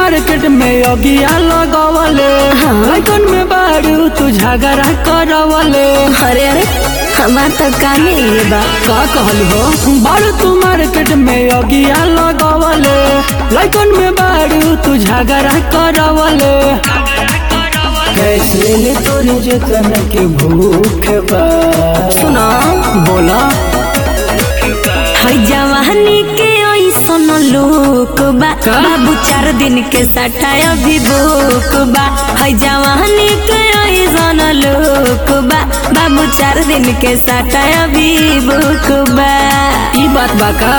Market में अगिया लगवले लगन में बारू तू झगड़ा करवले अरे अरे हमार तो काहे ये बा का कहल हो बारू तू मार्केट में अगिया लगवले लगन में बारू तू झगड़ा करवले कैसे ले तोरे जतन के भूख बा सुनो बोला है जवानी के ऐसन लोक बा का? बाबू चार दिन के सटा अभी भूख बा है जवानी के ऐसन लोक बा बाबू चार दिन के सटा अभी भूख बा ई बात बा का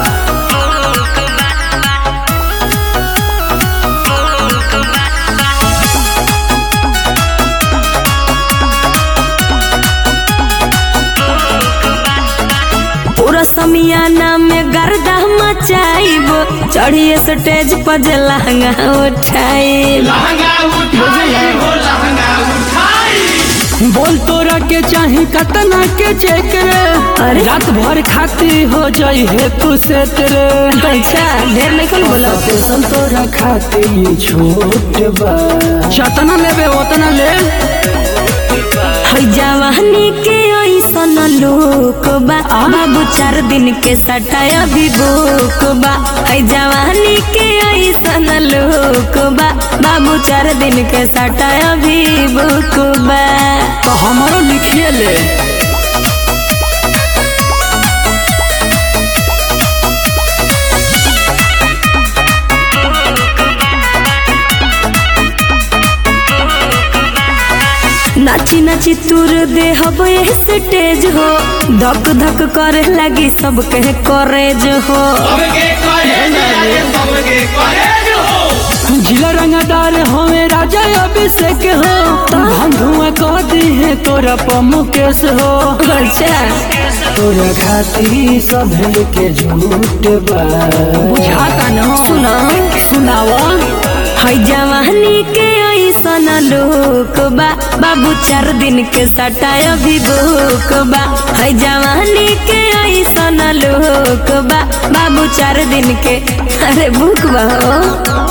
पूरा समियाना में गर्दा मचाइबो चढ़िए स्टेज पर जे लहंगा उठाइब बोल तोरा के चाही कतना के चेक रे अरे? रात भर खाती हो जाई है तू से तेरे अच्छा ढेर नहीं कौन बोला स्पेशल तोरा खाती छोट बा जतना लेबे उतना ले है जवानी के ऐसन लोक बा बाबू चार दिन के सटा अभी भूख बा है जवानी के ऐसन लोक बा बाबू चार दिन के सटा अभी भूख बा तो हमारो लिखिए ले नाची नाची तुर दे हब स्टेज हो धक धक करे लगी सबके करेज हो जिला रंगदार होवे राजा अभिषेक हो धुआं कह दी है तोरा पमुकेश हो अच्छा तोरा खाती सब के झूठ बा बुझाता न सुनो सुनावा है जवानी के ऐसन लोक बा बाबू चार दिन के सटा अभी भूख बा है जवानी के ऐसन लोक बा बाबू चार दिन के अरे भूख बा हो